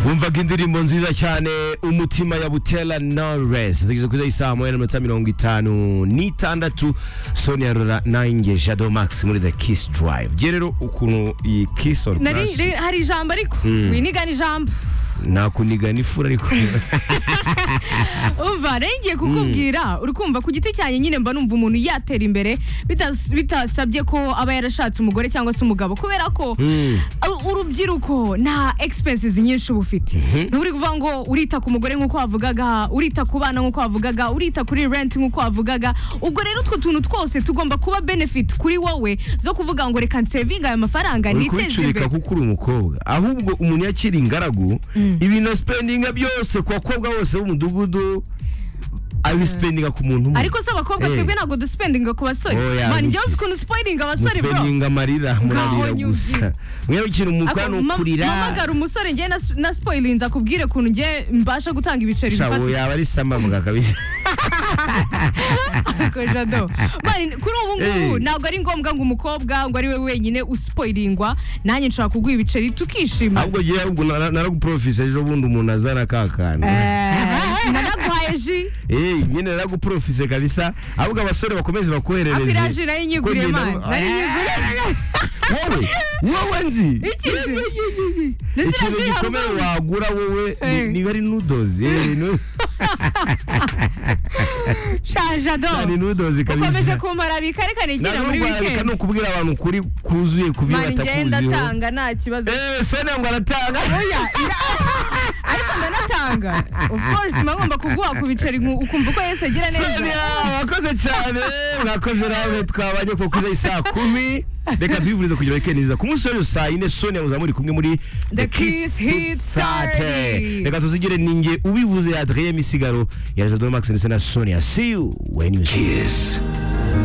wumvaga indirimbo nziza cyane umutima ya butera noresi tugeze kuri saa moya n'amanota mirongo itanu n'itandatu sonia rora nanjye jado max muri the kiss drive gihe rero ukuntu iyi kiss on Nari- plus ri- hari ijambo ariko winigana ijambo nakunigana ifura ariko umva rero ngiye kukubwira uri kumva ku giti cyanjye nyine mba numva umuntu yatera imbere bitas- bitasabye ko aba yarashatse umugore cyangwa se umugabo kubera ko u- urubyiruko nta expenses nyinshi uba ufite nturi kuvuga ngo urita ku mugore nk'uko wavugaga urita ku bana nk'uko wavugaga urita kuri rent nk'uko wavugaga ubwo rero utwo tuntu twose tugomba kuba benefit kuri wowe zo kuvuga ngo reka nsevinga aya mafaranga uri niteze imbere kubicurika kuko uri umukobwa ahubwo umuntu yakira ingaragu ibintu asipendinga byose ku bakobwa bose b'umudugudu abisipendinga ku muntu umwe ariko se abakobwa Eh. twebwe ntabwo dusipendinga ku basore Oya, mani ni njyewe uzi ukuntu iki? sipoyiringa abasore bro musipendinga amarira murarira nyumvira. gusa mwewe ikintu umukora ni Ako- ma- ukurira mamagara umusore njye na, na spoiling nzakubwire ukuntu njye mbasha gutanga ibiceri shabo bifatika yaba ari samambwa kabisa Ako jado. Mani, kuri ubu ngubu Eh. ntabwo ari ngombwa ngo umukobwa ngo ari we wenyine uspoilingwa nanjye nshobora kuguha ibiceri tukishima ahubwo jyewe ahubwo na- na- naraguprofisa ejo bundi umuntu azana kakana Eh, nanaguhaye ji Eh, nyine naraguprofise kabisa ahubwo abasore bakomeze bakoherereze Ako iraje nayinyiguriye Ko njye mani nawe- nayinyiguriye wowe wowe nzi ikizi ndetse ikintu iraje gikomeye hamwe wagura wowe ni- Eh. niba ari nudozi eh, nu- shajado ni nudozi ukomeje kabisa kumara bikarekane igira muri ntabwo weekend ni ukubwira abantu kuri kuzuye ku bintu mani njye batakuziho ndatanga nta kibazo Eh, sena ngo aratanga Oya, ira- ariko ndanatanga of course mba ngomba kuguha ku biceri nku- ukumva uko yesu agira neza sonia wakoze cyane mwakoze nawe twabanye kuko kuza saa kumi reka tubivurize kugira weekend nziza ku munsi w'ejo saa yine sonia muzaba muri kumwe muri The Kiss Hit 30. reka tuzigire ninjye ubivuze adrien misigaro ya jado max ndetse na sonia see you when you see Kiss